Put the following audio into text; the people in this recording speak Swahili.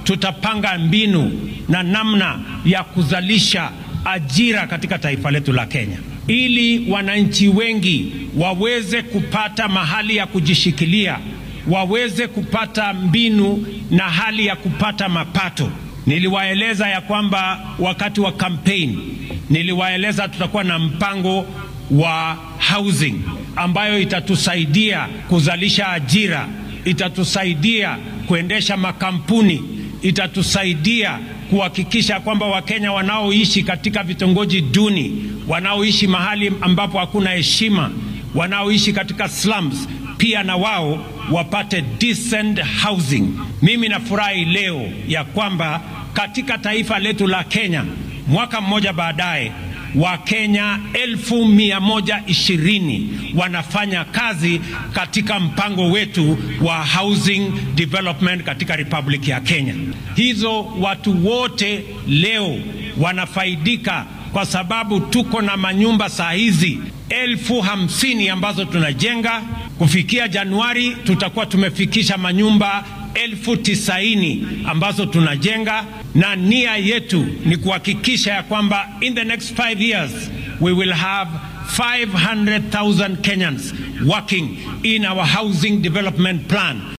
tutapanga mbinu na namna ya kuzalisha ajira katika taifa letu la Kenya ili wananchi wengi waweze kupata mahali ya kujishikilia, waweze kupata mbinu na hali ya kupata mapato. Niliwaeleza ya kwamba wakati wa campaign niliwaeleza tutakuwa na mpango wa housing ambayo itatusaidia kuzalisha ajira, itatusaidia kuendesha makampuni, itatusaidia kuhakikisha kwamba Wakenya wanaoishi katika vitongoji duni, wanaoishi mahali ambapo hakuna heshima, wanaoishi katika slums, pia na wao wapate decent housing. Mimi nafurahi leo ya kwamba katika taifa letu la Kenya, mwaka mmoja baadaye Wakenya elfu mia moja ishirini wanafanya kazi katika mpango wetu wa housing development katika Republic ya Kenya. Hizo watu wote leo wanafaidika kwa sababu tuko na manyumba saa hizi elfu hamsini ambazo tunajenga. Kufikia Januari tutakuwa tumefikisha manyumba elfu tisaini ambazo tunajenga, na nia yetu ni kuhakikisha ya kwamba in the next five years we will have 500,000 Kenyans working in our housing development plan.